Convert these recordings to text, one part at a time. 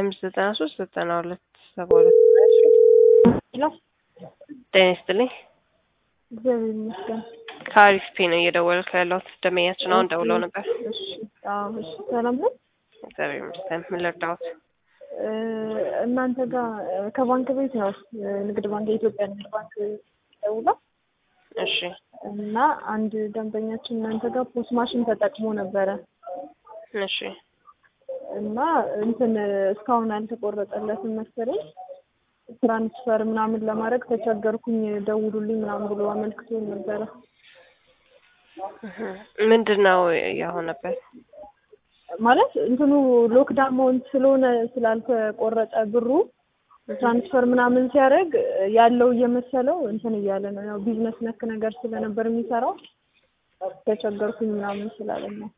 አምስት ዘጠና ሶስት ዘጠና ሁለት ሰባ ሁለት ሄሎ ጤና ይስጥልኝ። እግዚአብሔር ይመስገን። ከአሪፍ ፔ ነው እየደወልኩ ያለሁት። ደመኛችን አሁን ደውለው ነበር። እሺ አዎ፣ እሺ ሰላም ነው። እግዚአብሔር ይመስገን። ምን ልርዳዎት? እ እናንተ ጋር ከባንክ ቤት ነው ንግድ ባንክ የኢትዮጵያ ንግድ ባንክ ደውላ እሺ እና አንድ ደንበኛችን እናንተ ጋር ፖስ ማሽን ተጠቅሞ ነበረ እሺ እና እንትን እስካሁን አልተቆረጠለትም መሰለኝ ትራንስፈር ምናምን ለማድረግ ተቸገርኩኝ ደውሉልኝ ምናምን ብሎ አመልክቶ ነበረ። እህ ምንድን ነው የሆነበት? ማለት እንትኑ ሎክዳውን ማውንት ስለሆነ ስላልተቆረጠ ብሩ ትራንስፈር ምናምን ሲያደርግ ያለው እየመሰለው እንትን እያለ ነው። ያው ቢዝነስ ነክ ነገር ስለነበር የሚሰራው ተቸገርኩኝ ምናምን ስላለን ነው።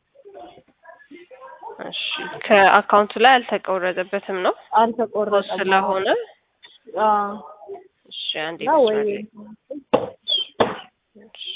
እሺ ከአካውንቱ ላይ አልተቆረጠበትም ነው ፖስ አልተቆረጠም ስለሆነ አዎ። እሺ አንዴ እና ወይ መስመር ላይ እሺ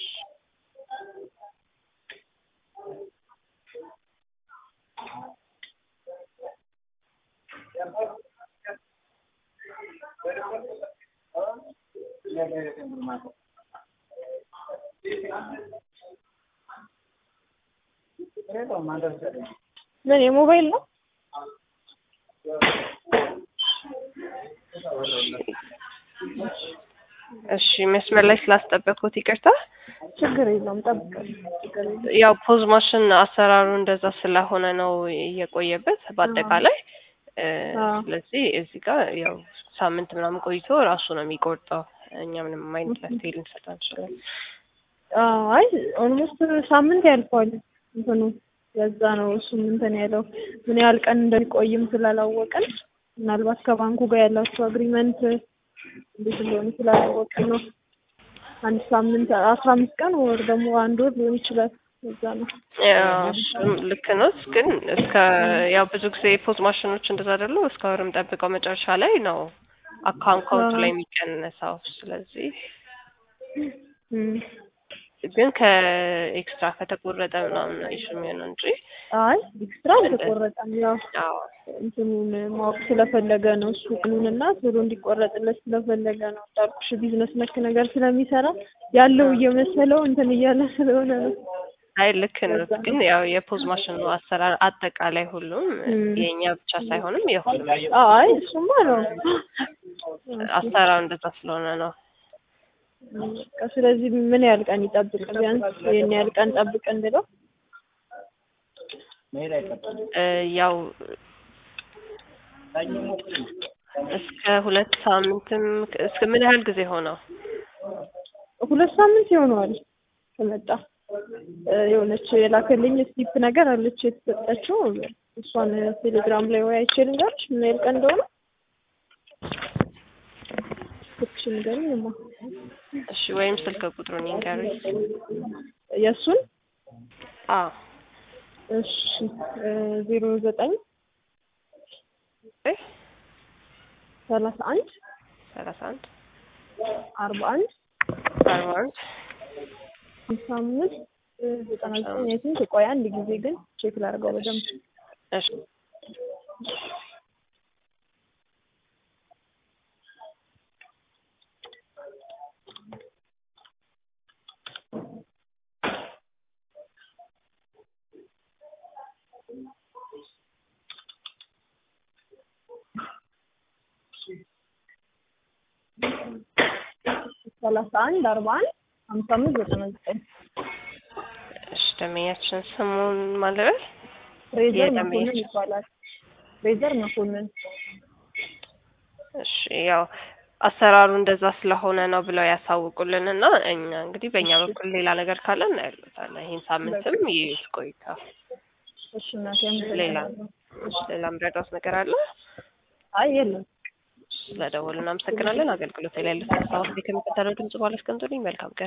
ምን የሞባይል ነው? እሺ መስመር ላይ ስላስጠበቅኩት ይቅርታ። ችግር የለውም ጠብቀን ችግር የለውም። ያው ፖዝ ማሽን አሰራሩ እንደዛ ስለሆነ ነው የቆየበት በአጠቃላይ እ አዎ። ስለዚህ እዚህ ጋር ያው ሳምንት ምናምን ቆይቶ ራሱ ነው የሚቆርጠው። እኛ ምንም አይነት መፍትሄ ልንሰጥ አንችልም። አዎ፣ አይ ኦልሞስት ሳምንት ያልፈዋል እንትኑ ለዛ ነው እሱም እንትን ያለው ምን ያህል ቀን እንደሚቆይም ስላላወቅን ምናልባት ከባንኩ ጋር ያላቸው አግሪመንት እንዴት እንደሆነ ስላላወቅን ነው። አንድ ሳምንት አስራ አምስት ቀን ወር ደግሞ አንድ ወር ሊሆን ይችላል። ለዛ ነው ያው እሱም ልክ ነው፣ ግን እስከ ያው ብዙ ጊዜ ፖዝ ማሽኖች እንደዛ አይደሉ እስከ ወርም ጠብቀው መጨረሻ ላይ ነው አካውንቱ ላይ የሚቀነሰው። ስለዚህ እም። ግን ከኤክስትራ ከተቆረጠ ምናምን ነው ኢሹ የሚሆነው እንጂ አይ ኤክስትራ አልተቆረጠም። ያው አዎ እንትኑን ማወቅ ስለፈለገ ነው እሱ ቅኑንና ቶሎ እንዲቆረጥለት ስለፈለገ ነው። እንዳልኩሽ ቢዝነስ ነክ ነገር ስለሚሰራ ያለው እየመሰለው እንትን እያለ ስለሆነ ነው። አይ ልክ ነው። ግን ያው የፖዝ ማሽኑ አሰራር አጠቃላይ ሁሉም እም። የእኛ ብቻ ሳይሆንም የሁሉም አይ እሱማ ነው። አሰራሩ እንደዛ ስለሆነ ነው። በቃ ስለዚህ ምን ያህል ቀን ይጠብቅ? ቢያንስ ይሄን ያህል ቀን ጠብቅ እንድለው እ ያው እስከ ሁለት ሳምንትም እስከ ምን ያህል ጊዜ ሆነው? ሁለት ሳምንት ይሆነዋል ከመጣ እ የሆነች የላከልኝ ስሊፕ ነገር አለች የተሰጠችው እሷን ቴሌግራም ላይ ወይ አይቼ ልንገርሽ ምን ያህል ቀን እንደሆነ ስልክሽ ንገሪኝማ እሺ ወይም ስልክ ቁጥሩን ይንገሩኝ። የእሱን አዎ እሺ ዜሮ ዘጠኝ እ ሰላሳ አንድ ሰላሳ አንድ አርባ አንድ አርባ አንድ ሃምሳ አምስት ዘጠና ዘጠኝ አይ ቲንክ ቆይ አንድ ጊዜ ግን ቼክ ላድርገው በደንብ እሺ ሰላሳ አንድ አርባ አንድ ሀምሳ አምስት ዘጠና ዘጠኝ እሺ ደመኛችን ስሙን ማለበል ፍሬዘር የደንበኛ መኮንን ይባላል። ፍሬዘር መኮንን እሺ ያው አሰራሩ እንደዛ ስለሆነ ነው ብለው ያሳውቁልን እና እኛ እንግዲህ በእኛ በኩል ሌላ ነገር ካለ እናያለን። ይህን ሳምንትም ይቆይታ። እሺ እናቴ ሌላ አመሰግናለሁ። እሺ ሌላ ምረዳት ነገር አለ? አይ የለም ስለደወሉ እናመሰግናለን። አገልግሎት ላይ ያሉት ሀሳቦች ከሚከተለው ድምጽ በኋላ አስቀምጡልኝ። መልካም ቀን